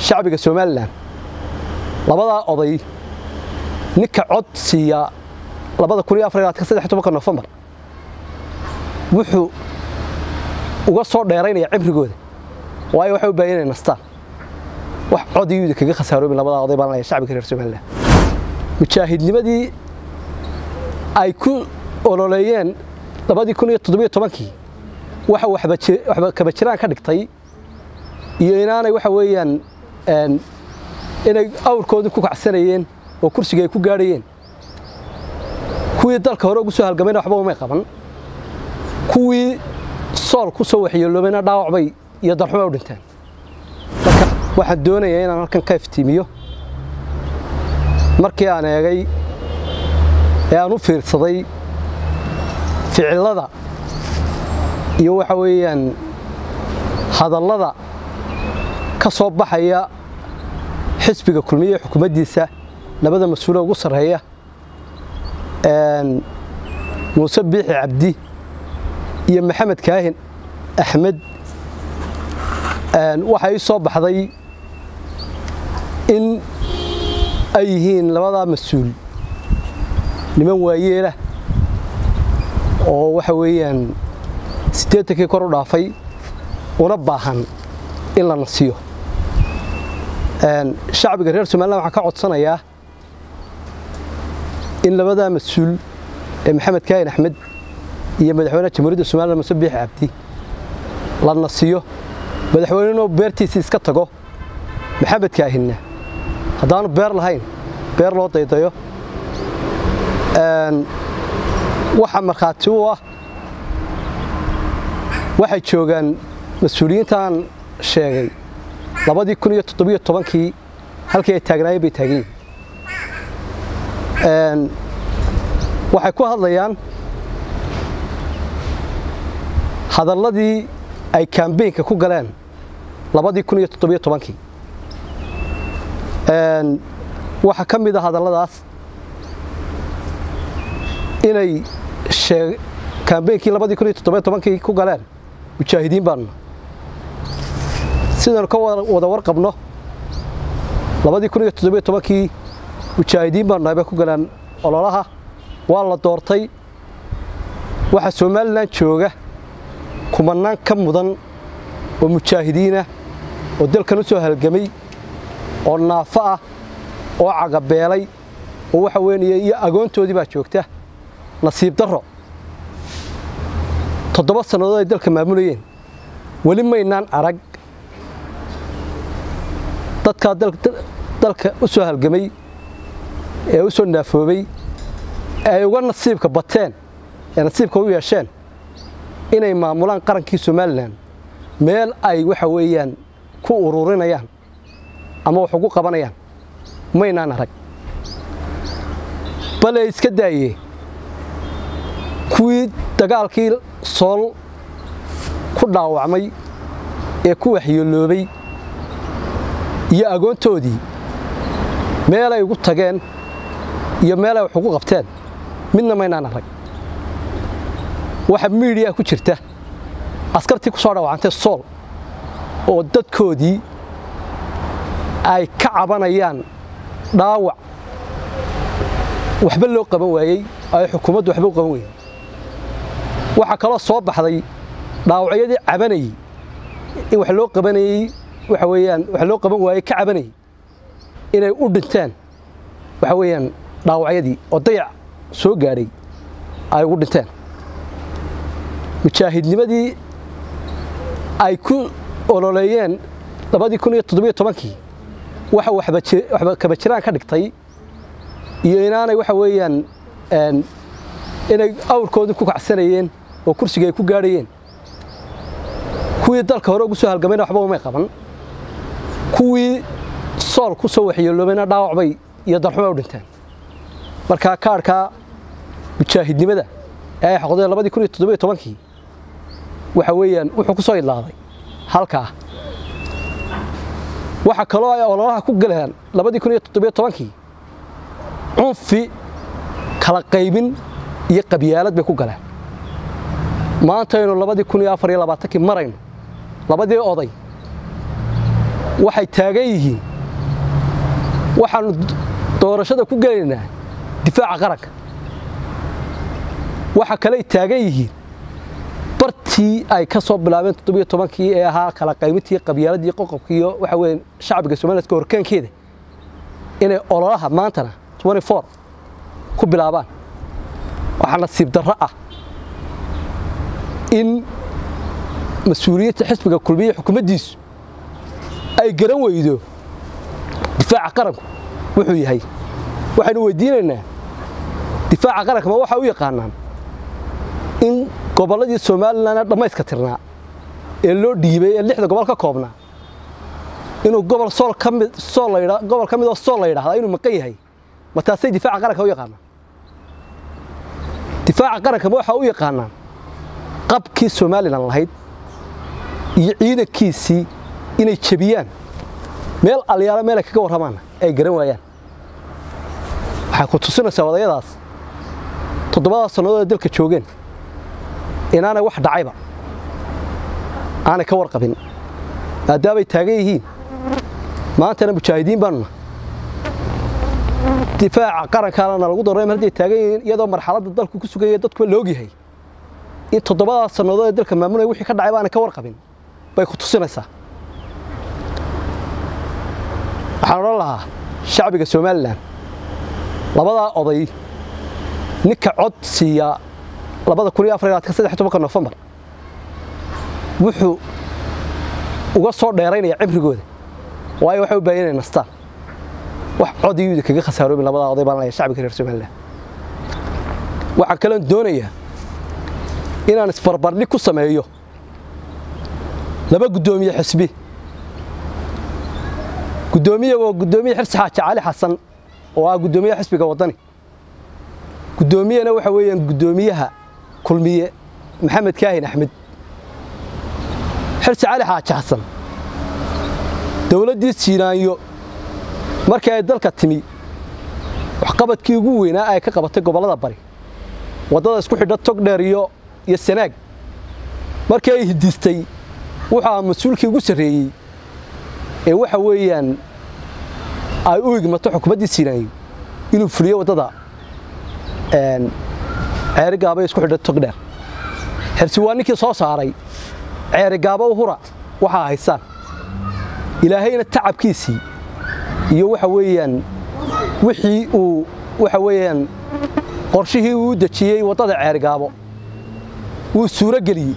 shacbiga somalilan labadaa oday ninka cod siiya labada kun iyo afar iyo saddex tobanka nofembar wuxuu uga soo dheeraynaya cibrigooda waayo waxay u baahan inay nastaan wax cod iyuuda kaga khasaaroomin labadaa oday baan leeyahay shacbiga reer somalilan mujaahidnimadii ay ku ololeeyeen labadii kun iyo toddobiyo tobankii waxa waxba kaba jiraan ka dhigtay iyo inaanay waxa weeyaan inay awrkoodii ku kacsanayeen oo kursiga ay ku gaadhayeen kuwii dalka hore ugu soo halgamayna waxba umay qaban kuwii sool ku soo waxyeeloobayna dhaawac bay iyo darxuma u dhinteen marka waxaan doonayaa inaan halkan ka iftiimiyo markii aan eegay ee aan u fiirsaday ficilada iyo waxa weeyaan hadallada ka soo baxaya xisbiga kulmiye ee xukuumaddiisa labada mas-uule ugu sarreeya muuse biixi cabdi iyo maxamed kaahin axmed waxaa ii soo baxday in ay yihiin labadaa mas-uul niman waayeelah oo waxa weeyaan siddeetankii kor u dhaafay una baahan in la nasiyo shacbiga reer somalilan waxaan ka codsanayaa in labadaa mas-uul ee maxamed kaahin axmed iyo madaxweynaha jamhuuriyadda somalilan muse biixi cabdi la nasiyo madaxweynenoo beertiisii iska tago maxamed kaahinna haddaanu beer lahayn beer loo daydayo waxa markhaati u ah waxay joogaan mas-uuliyiintaan sheegay labadii kun iyo toddobiyo tobankii halkii ay taagnaayeen bay taagan yihiin waxay ku hadlayaan hadalladii ay kambeynka ku galeen labadii kun iyo toddobiyo tobankii waxaa ka mid a hadalladaas inay kambeynkii labadii kun iyo toddobiyo tobankii ku galeen mujaahidiin baanuna sidaynu ka wada warqabno labadii kun iyo toddobiyo tobankii mujaahidiin baanu nahay bay ku galeen ololaha waa la doortay waxaa somalilan jooga kumanaan ka mudan oo mujaahidiinah oo dalkan u soo halgamay oo naafo ah oo cagabeelay oo waxa weyn iyo agoontoodii baa joogta nasiib darro toddoba sannadood ay dalka maamulayeen weli maynaan arag dadkaa dalka u soo halgamay ee u soo naafoobay ee ay uga nasiibka bateen ee nasiibka u yeesheen inay maamulaan qarankii somalilan meel ay waxa weeyaan ku ururinayaan ama wax ugu qabanayaan maynaan arag bale iska daayee kuwii dagaalkii sool ku dhaawacmay ee ku waxyeeloobay iyo agoontoodii meel ay ugu tageen iyo meel ay wax ugu qabteen midna maynaan arag waxa miidiya ku jirta askartii ku soo dhaawacantay sool oo dadkoodii ay ka cabanayaan dhaawac waxba loo qaban waayey ay xukuumaddu waxba u qaban weyey waxaa kaloo soo baxday dhaawacyadii cabanayey in wax loo qabanayey waxa weeyaan wax loo qaban waayey ka cabanayey inay u dhinteen waxa weeyaan dhaawacyadii oo dayac soo gaadhay ay ugu dhinteen mujaahidnimadii ay ku ololeeyeen labadii kun iyo toddobiyo tobankii waxa waxba kaba jiraan ka dhigtay iyo inaanay waxa weeyaan inay awrkoodii ku kacsanayeen oo kursiga ay ku gaadhayeen kuwii dalka hore ugu soo halgamayna waxba umay qaban kuwii sool ku soo waxyeeloobayna dhaawac bay iyo darxuma u dhinteen markaa kaarhkaa mujaahidnimada ee ay xoqdeen labadii kun iyo toddobiyo tobankii waxa weeyaan wuxuu ku soo idlaaday halkaa waxa kaloo ay ololaha ku galeen labadii kun iyo toddobiyo tobankii cunfi kala qaybin iyo qabyaalad bay ku galeen maantaynu labadii kun iyo afar iyo labaatankii marayno labadii oday waxay taagan yihiin waxaannu doorashada ku gelaynaa difaaca qaranka waxa kaley taagan yihiin bartii ay ka soo bilaabeen toddobiyo tobankii ee ahaa kala qaymintii qabyaaladii qoqobkii iyo waxa weeye shacbiga somalilandka horkaankeeda inay ololaha maantana ku bilaabaan waxaa nasiib darro ah in mas-uuliyadda xisbiga kulmiye xukuumaddiisu ay garan weydo difaaca qaranku wuxuu yahay waxaynu weydiinaynaa difaaca qaranka ma waxaa u yaqaanaan in gobolladii somalilan dhammayska tirnaa ee loo dhiibay ee lixda gobol ka koobnaa inuu gobol sool ka mid sool la yidhaa gobol ka mid oo sool la yidhahdaa inuu maqan yahay ma taasay difaaca qaranka u yaqaanaan difaaca qaranka ma waxaa u yaqaanaan qabkii somalilan lahayd iyo ciidankiisii inay jebiyaan meel alyaalo meel ay kaga warramaanna ay garan waayaan waxay ku tusinaysaa odayadaas toddobadaas sannadood ee dalka joogeen inaanay wax dhacayba aanay ka warqabin maadaamay taagan yihiin maantana mujaahidiin baanuna difaaca qarankaana lagu daro mar hadday taagan yihiin iyadoo marxaladda dalku ku sugaya dadkuba laogyahay in toddobadaas sannadood ee dalka maamulaya wixii ka dhacay baanay ka warqabin bay ku tusinaysaa waxaan odhan lahaa shacbiga somalilan labadaa oday ninka cod siiya labada kun iyo afar labaatan saddex tobanka nofembar wuxuu uga soo dheeraynaya cibrigooda waayo waxay u baahan inay nastaan wax codiyuuda kaga khasaaroomin labadaa oday baan leeyahay shacbiga reer somalilan waxaan kaloon doonayaa inaan isbarbardhig ku sameeyo laba guddoomiye xisbi guddoomiye waa guddoomiye xirsi xaaji cali xasan oo ah guddoomiyaha xisbiga waddani guddoomiyena waxa weeyaan guddoomiyaha kulmiye maxamed kaahin axmed xirsi cali xaaji xasan dowladdii siinaanyo markii ay dalka timi waxqabadkii ugu weynaa ay ka qabatay gobollada bari waddada isku xidha togdheer iyo iyo sanaag markii ay hidistay wuxuu ahaa mas-uulkii ugu sarreeyey ee waxa weeyaan ay u igmato xukuumaddii siinaanyo inuu fuliyo waddada ceerigaaba isku xidha togdheer xirsi waa ninkii soo saaray ceerigaaba uhura waxaa haysaan ilaahayna tacabkiisii iyo waxa weeyaan wixii uu waxa weeyaan qorshihii uu dejiyey waddada ceerigaabo wuu suuro geliyey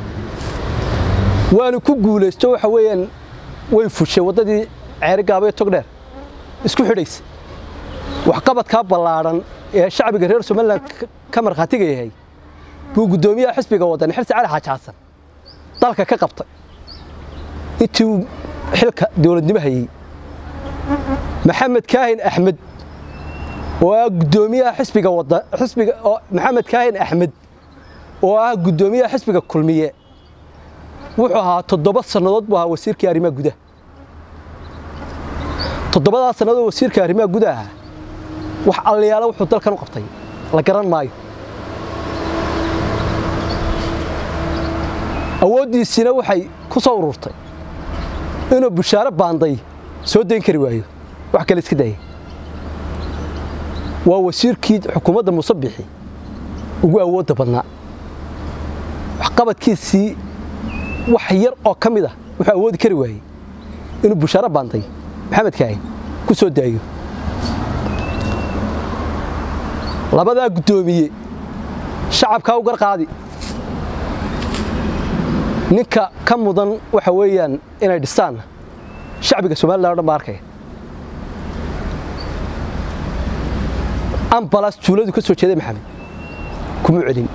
waanu ku guulaysto waxa weeyaan way fushay waddadii ceerigaabo ee togdheer isku xidhaysa waxqabadkaa ballaadhan ee shacbiga reer somalilan ka markhaatiga yahay buu guddoomiyaha xisbiga waddani xirsi cali xaaji xasan dalka ka qabtay intii uu xilka dowladnimo hayey maxamed kaahin axmed oo ah guddoomiyaha xisbiga wadda xisbiga oo maxamed kaahin axmed oo ah guddoomiyaha xisbiga kulmiye wuxuu ahaa toddoba sannadood buu ahaa wasiirkii arrimaha gudaha toddobadaa sannadood wasiirka arrimaha gudaha wax alliyaala wuxuu dalkan u qabtay la garan maayo awooddiisiina waxay ku soo ururtay inuu bushaaro baanday soo dayn kari waayo wax kale iska daayay waa wasiirkii xukuumadda muuse bixi ugu awoodda badnaa waxqabadkiisii wax yar oo ka mid ah wuxuu awoodi kari waayey inuu bushaaro baanday maxamed kaahin ku soo daayo labadaa guddoomiye shacabkaa u garqaadi ninka ka mudan waxa weeyaan inay dhistaanna shacbiga somalilan o dhan baa arkaya ambalas tuuladu ka soo jeeday maxamed kuma celin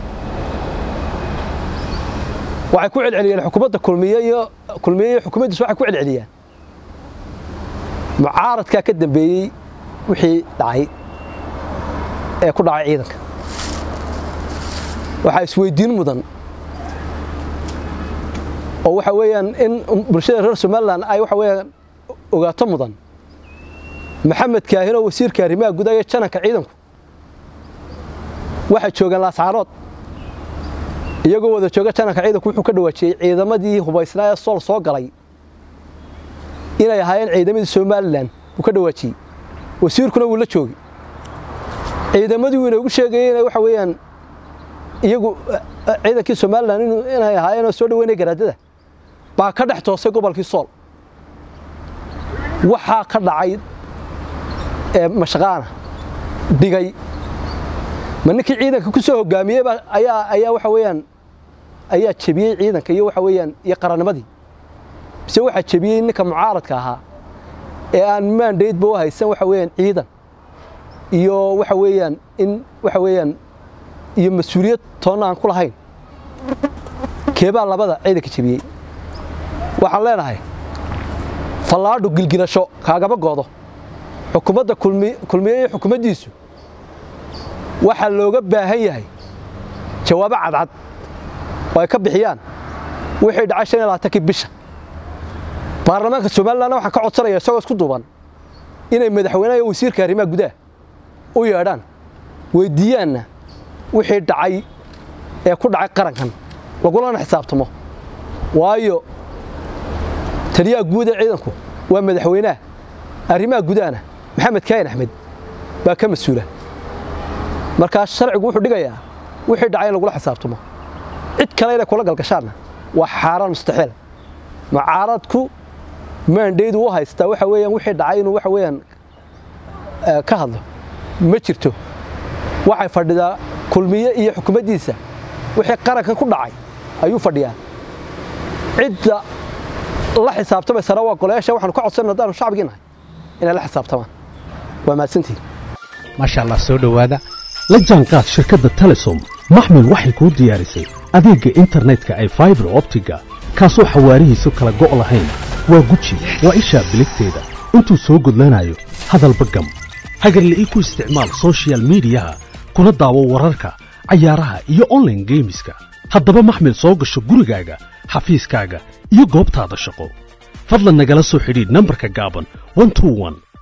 waxay ku celceliyeen xukuumadda kulmiye iyo kulmiye iyo xukuumaddiisu waxay ku celceliyaan mucaaradkaa ka dambeeyey wixii dhacay ee ku dhacay ciidanka waxaa isweydiin mudan oo waxa weeyaan in bulshada reer somalilan ay waxa weeyaan ogaato mudan maxamed kaahin oo wasiirka arrimaha gudaha iyo jananka ciidanku waxay joogaan laascaarood iyagoo wada jooga jananka ciidanku wuxuu ka dhawaajiyey ciidamadii hubaysnaa ee sool soo galay inay ahaayeen ciidamadii somalilan buu ka dhawaajiyey wasiirkuna wuu la joogay ciidamadii wuu inoogu sheegayey inay waxa weeyaan iyagu ciidankii somalilan inay ahaayeen oo soo dhaweynaya garaadada baa ka dhex toosay gobolkii sool waxaa ka dhacay mashaqaana dhigay ma ninkii ciidanka ku soo hogaamiyey ayaa ayaa waxa weeyaan ayaa jebiyey ciidanka iyo waxa weeyaan iyo qarannimadii mise waxaa jebiyey ninka mucaaradka ahaa ee aan maandaydba u haysan waxa weeyaan ciidan iyo waxa weeyaan in waxa weeyaan iyo mas-uuliyad toonna aan ku lahayn keebaa labada ciidanka jebiyey waxaan leenahay fallaadhu gilgilasho kaagama goodo xukuumadda kulmiye iyo xukuumaddiisu waxaa looga baahan yahay jawaabo cadcad oo ay ka bixiyaan wixii dhacay shan iyo labaatankii bisha baarlamaanka somalilanna waxaan ka codsanaya isagoo isku duuban inay madaxweynaha iyo wasiirka arrimaha gudaha u yeedhaan weyddiiyaanna wixii dhacay ee ku dhacay qarankan lagulana xisaabtamo waayo taliyaha guud ee ciidanku waa madaxweynaha arrimaha gudahana maxamed kaahin axmed baa ka mas-uula markaa sharcigu wuxuu dhigayaa wixii dhacay in lagula xisaabtamo cid kale inay kula galgashaanna waa xaaraan mustaxiil mucaaradku maandhaydu u haystaa waxa weeyaan wixii dhacay inuu waxa weeyaan ka hadlo ma jirto waxay fadhidaa kulmiye iyo xukuumaddiisa wixii qarankan ku dhacay ayuu fadhiyaa cidda la xisaabtamaysana waa golayaasha waxaanu ka codsanay haddaanu shacbigii nahay inay la xisaabtamaan waa mahadsantihin maasha allah soo dhowaada la jaanqaad shirkadda telesom maxmil waxay kuu diyaarisay adeegga internetka ay faibar optiga kaasoo xawaarihiisu kala go' lahayn waa guji waa ishaa biligteeda intuu soo gudlanayo hadalba gam hagarle ii ku isticmaal sochial midiyaha kuna daawo wararka cayaaraha iyo onlaine geemiska haddaba maxmil soo gasho gurigaaga xafiiskaaga iyo goobtaada shaqo fadlan nagala soo xidhiidh nambarka gaaban